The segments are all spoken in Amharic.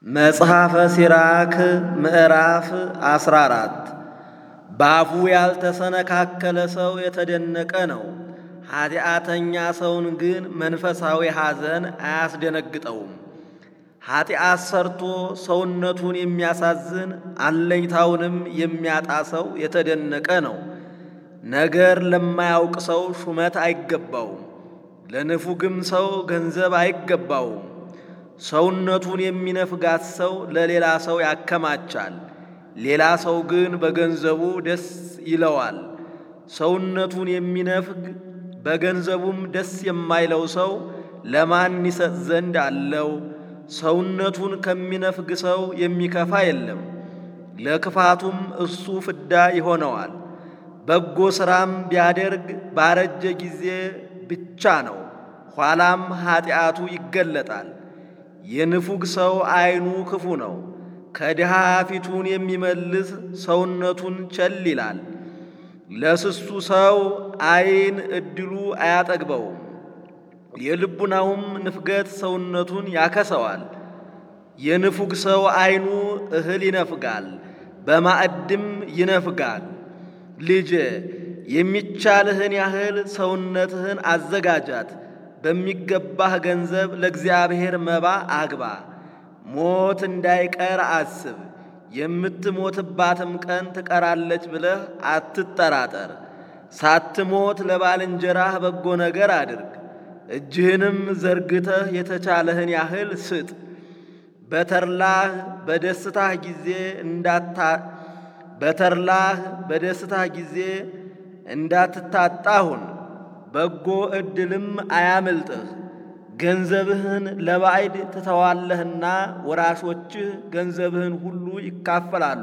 መጽሐፈ ሲራክ ምዕራፍ 14 በአፉ ያልተሰነካከለ ሰው የተደነቀ ነው። ኃጢአተኛ ሰውን ግን መንፈሳዊ ሐዘን አያስደነግጠውም። ኃጢአት ሰርቶ ሰውነቱን የሚያሳዝን አለኝታውንም የሚያጣ ሰው የተደነቀ ነው። ነገር ለማያውቅ ሰው ሹመት አይገባውም፣ ለንፉግም ሰው ገንዘብ አይገባውም። ሰውነቱን የሚነፍጋት ሰው ለሌላ ሰው ያከማቻል፣ ሌላ ሰው ግን በገንዘቡ ደስ ይለዋል። ሰውነቱን የሚነፍግ በገንዘቡም ደስ የማይለው ሰው ለማን ይሰጥ ዘንድ አለው? ሰውነቱን ከሚነፍግ ሰው የሚከፋ የለም፣ ለክፋቱም እሱ ፍዳ ይሆነዋል። በጎ ሥራም ቢያደርግ ባረጀ ጊዜ ብቻ ነው፣ ኋላም ኀጢአቱ ይገለጣል። የንፉግ ሰው ዐይኑ ክፉ ነው፣ ከድሃ ፊቱን የሚመልስ ሰውነቱን ቸል ይላል። ለስሱ ሰው ዐይን ዕድሉ አያጠግበውም፣ የልቡናውም ንፍገት ሰውነቱን ያከሰዋል። የንፉግ ሰው ዐይኑ እህል ይነፍጋል፣ በማዕድም ይነፍጋል። ልጄ የሚቻልህን ያህል ሰውነትህን አዘጋጃት፣ በሚገባህ ገንዘብ ለእግዚአብሔር መባ አግባ። ሞት እንዳይቀር አስብ፣ የምትሞትባትም ቀን ትቀራለች ብለህ አትጠራጠር። ሳትሞት ለባልንጀራህ በጎ ነገር አድርግ፣ እጅህንም ዘርግተህ የተቻለህን ያህል ስጥ። በተርላህ በደስታህ ጊዜ እንዳታ በተርላህ በደስታህ ጊዜ እንዳትታጣሁን በጎ ዕድልም አያምልጥህ። ገንዘብህን ለባዕድ ትተዋለህና ወራሾችህ ገንዘብህን ሁሉ ይካፈላሉ።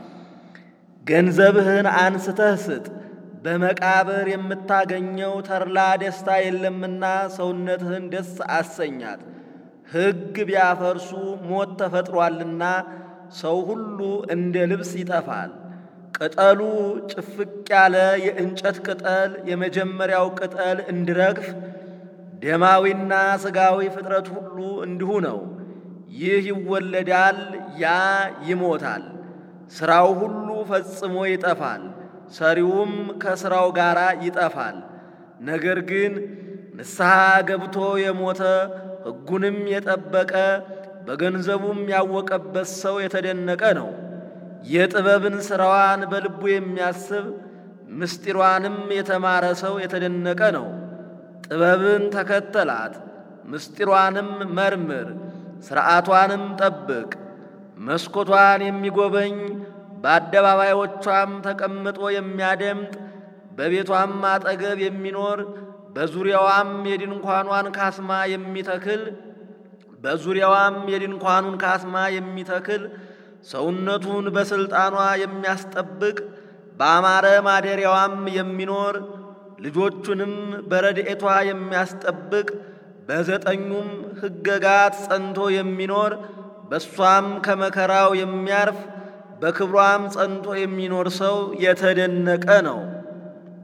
ገንዘብህን አንስተህ ስጥ፣ በመቃብር የምታገኘው ተድላ ደስታ የለምና ሰውነትህን ደስ አሰኛት። ሕግ ቢያፈርሱ ሞት ተፈጥሯልና ሰው ሁሉ እንደ ልብስ ይጠፋል። ቅጠሉ ጭፍቅ ያለ የእንጨት ቅጠል የመጀመሪያው ቅጠል እንዲረግፍ ደማዊና ሥጋዊ ፍጥረት ሁሉ እንዲሁ ነው። ይህ ይወለዳል፣ ያ ይሞታል። ሥራው ሁሉ ፈጽሞ ይጠፋል፣ ሰሪውም ከሥራው ጋር ይጠፋል። ነገር ግን ንስሐ ገብቶ የሞተ ሕጉንም የጠበቀ በገንዘቡም ያወቀበት ሰው የተደነቀ ነው። የጥበብን ሥራዋን በልቡ የሚያስብ ምስጢሯንም የተማረ ሰው የተደነቀ ነው። ጥበብን ተከተላት፣ ምስጢሯንም መርምር፣ ሥርዓቷንም ጠብቅ። መስኮቷን የሚጎበኝ በአደባባዮቿም ተቀምጦ የሚያደምጥ በቤቷም አጠገብ የሚኖር በዙሪያዋም የድንኳኗን ካስማ የሚተክል በዙሪያዋም የድንኳኑን ካስማ የሚተክል ሰውነቱን በሥልጣኗ የሚያስጠብቅ በአማረ ማደሪያዋም የሚኖር ልጆቹንም በረድኤቷ የሚያስጠብቅ በዘጠኙም ሕገጋት ጸንቶ የሚኖር በእሷም ከመከራው የሚያርፍ በክብሯም ጸንቶ የሚኖር ሰው የተደነቀ ነው።